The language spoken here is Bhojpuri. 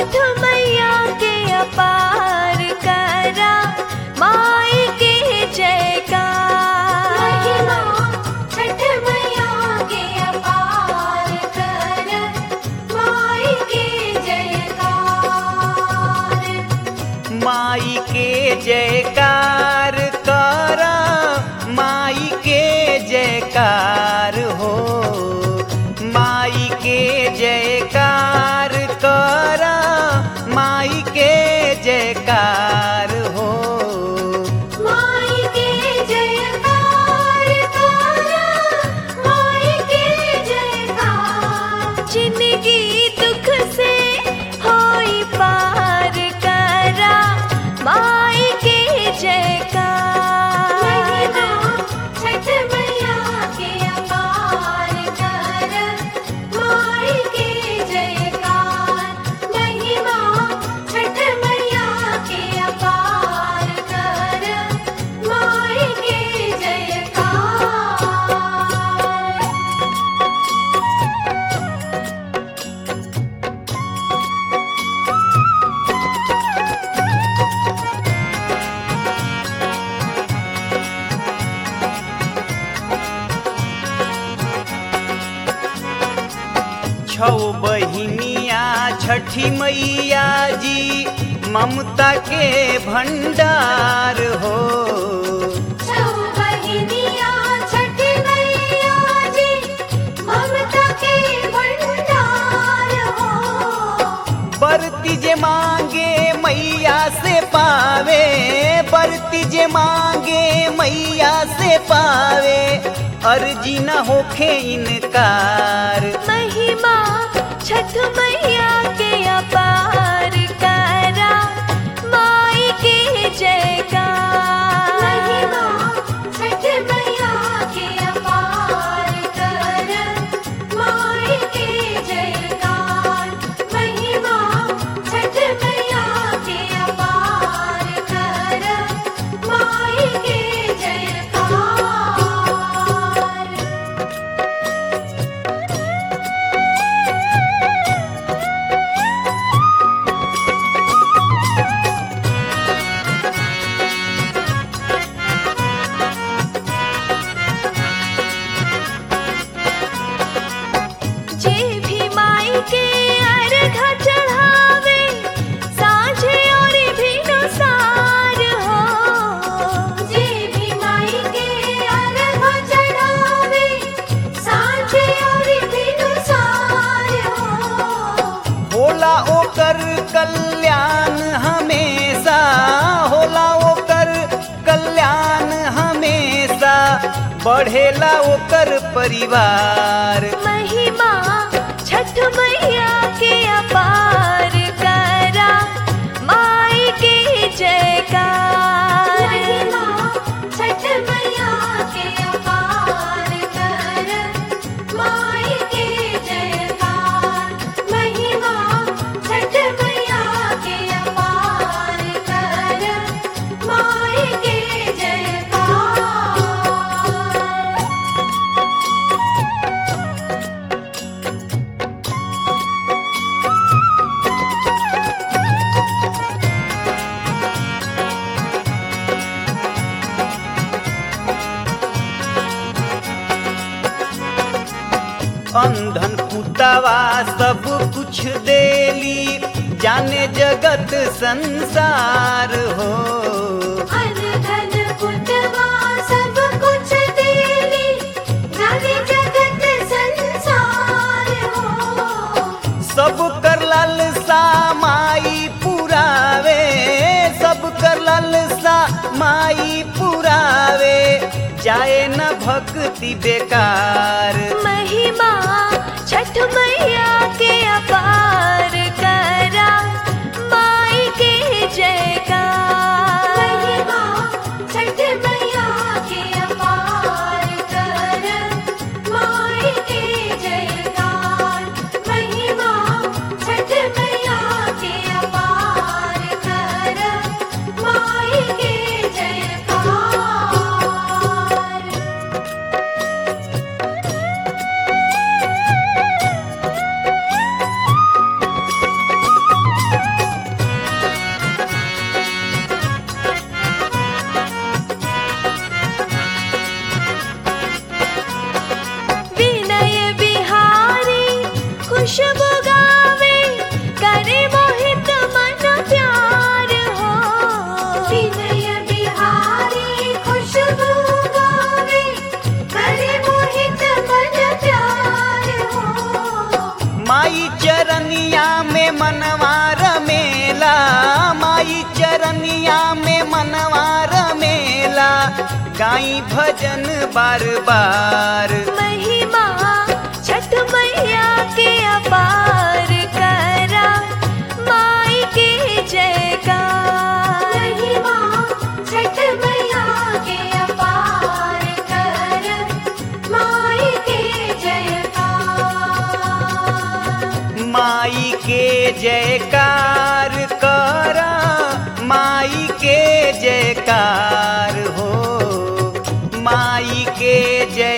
छठ मैया के अपार करा माई के जयकार महिमा छठ मैया के अपार कर माई के जयकार माई के जयकार कर माई के जयकार हो माई के जयकार कर माई के जयकार हो माई के जयकार कर माई के जयकार जिंदगी दुख से होई पार करा माई के जयकार महिमा छठ मैया के अपार कर माई के जयकार महिमा छठ मैया के अपार कर माई के जयकार छौ बहिनिया छठी मैया जी ममता के भंडार हो छौ बहिनिया छठ मैया जी ममता के भंडार हो बरती जे मांगे मैया से पावे बरती जे मांगे मैया से पावे अर्जी न होखे इनकार महिमा छठ मैया के अपार करा माई के जयकार महिमा छठ मैया के अपार कर माई के जयकार महिमा छठ मैया के अपार कर माई के जयकार जे भी माई के अर्घ चढ़ावे साँझे और भी नुसार हो जे भी माई के अर्घ चढ़ावे साँझे और बिनुसार हो होला ओकर कल्याण हमेशा होला ओकर कल्याण हमेशा बढ़ेला ओकर परिवार महिमा छठ मैया के अपार करा माई के जयकार महिमा छठ मैया के अपार कर माई के जयकार महिमा छठ मैया के अपार कर माई के जयकार अंधन पुतवा सब कुछ देली जाने जगत संसार हो अन धन पुतवा सब कुछ देली जाने जगत संसार हो सब कर लालसा माई पुरावे सब कर लालसा माई पुरावे जाए न भक्ति बेकार महिमा छठ मैया के अपार करा माई के जयकार महिमा छठ मैया के अपार कर माई के जयकार महिमा छठ मैया के अपार कर माई के जयकार माई चरनिया में मनवार मेला माई चरनिया में मनवार मेला गाई भजन बार बार महिमा छठ मैया के अपार करा माई के जयकार महिमा छठ मैया के अपार कर माई के जयकार माई के जयकार कर माई के जयकार हो माई के जय